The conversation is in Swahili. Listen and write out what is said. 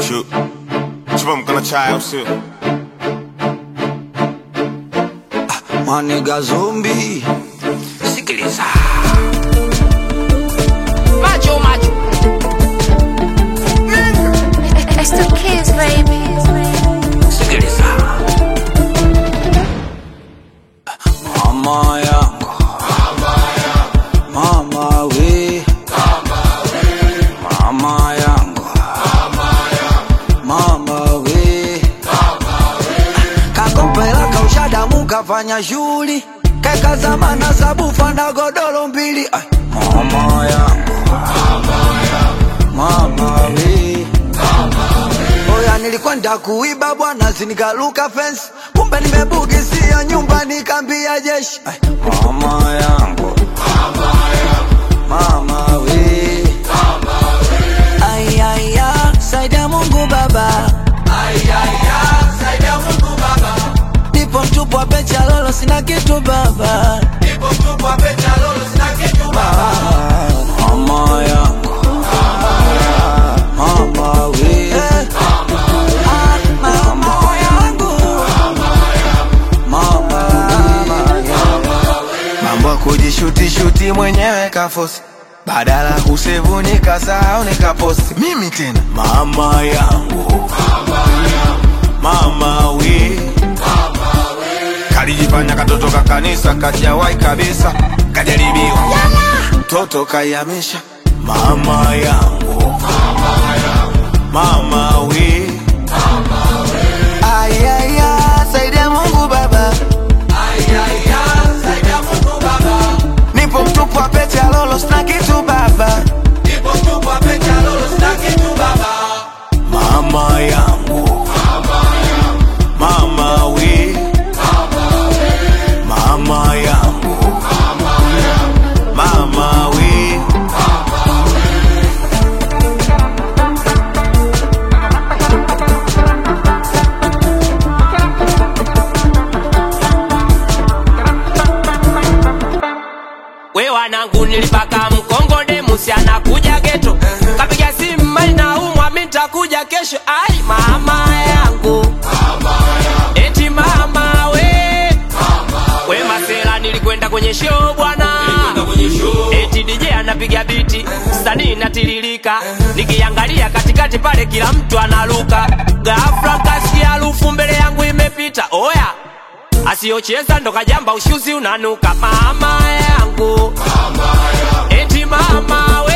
Chu, chupa mkono chai au sio? Maniga zombi, sikiliza Macho macho. It's the kids, baby. sikiliza, mama yangu, mama we, mama yangu, mama we, kakopela kaushadamu kafanya shughuli kekazamana sabufa na godoro mbili Ai, mama yangu, mama we Oya, nilikwenda kuiba bwana, sinikaluka fence, kumbe nimebugisia nyumba, nikambia jeshi. Ai, Mama yangu, mama we, Ai, ai, ya, saidia Mungu Baba, nipo mtupu wa pecha lolo, sina kitu baba, Ah, mama yangu, mama we, Ah, mama yangu, mama Mambo ya kujishuti shuti mwenyewe kafosi, badala kusevu nikasahau nikaposti. Mimi tena mama yangu, mama we, kalijifanya katoto ka kanisa kajawai kabisa, kajaribiwa mtoto kayamisha. Mama yangu, mama we, Ay, ay, ay, saidia Mungu Baba, nipo mtupu wa pete ya lolo, sina kitu baba. Mama yangu, mama we, mama yangu, mama we. We wanangu nilipaka mkongode musi anakuja geto kapiga simu mali na umwa mi nitakuja kesho ai mama yangu eti mama we we masela nilikwenda kwenye show bwana eti DJ anapiga biti sanii natiririka nikiangalia katikati pale kila mtu analuka ghafla kasikia harufu mbele yangu imepita oya asiyocheza ndo kajamba ushuzi unanuka mama yangu eti mama we